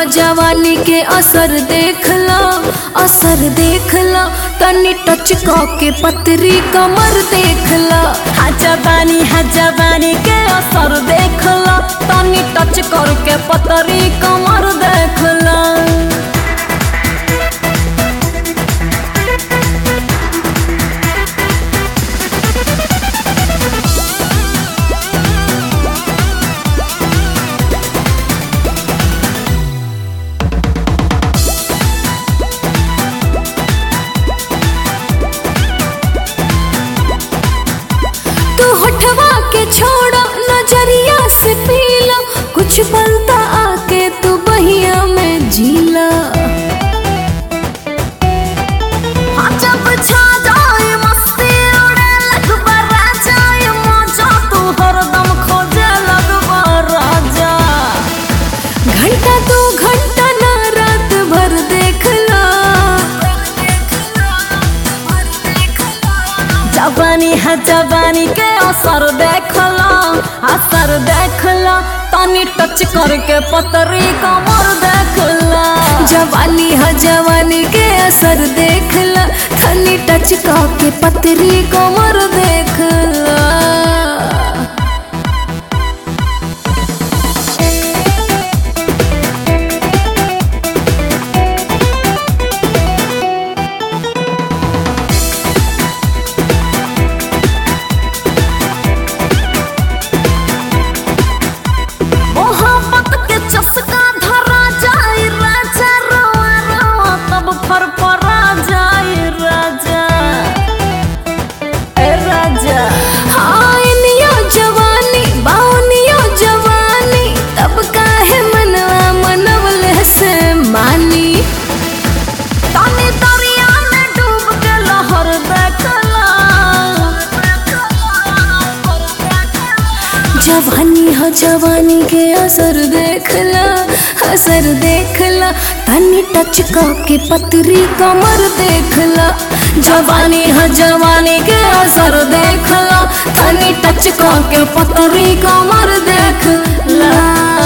जवानी के असर देखला असर देखला तनी टच के पतरी कमर देखला हा जवानी हा जवानी के असर देखला तनी टच करके पतरी कमर देखला तू हटवा के छोड़ो नजरिया से पीला कुछ बनता आके तू बहिया में जीला हाँ जब छा जाए मस्ती उड़े लगबा राजा ये मजा तू हरदम खोजे लगबा राजा घंटा दो घंटा ना रात भर देखला जवानी है जवानी के असर देखला असर देखला तनी टच करके पतरी कमर देखला जवानी है जवानी के असर देखला थनी टच के पतरी कमर देखला मोहब्बत के चस्का धरा जाए राजा रोआ रोआ तब फर परा जाए राजा ए राजा हाँ इनियो जवानी बाउनियो जवानी तब काहे मनवा मनवले से मानी तनी दरिया में डूब के लहर देखला जवानी हो जवानी के असर देखला असर देखला तनी टच के पतरी कमर देखला जवानी है जवानी के असर देखला तनी टच के पतरी कमर देखला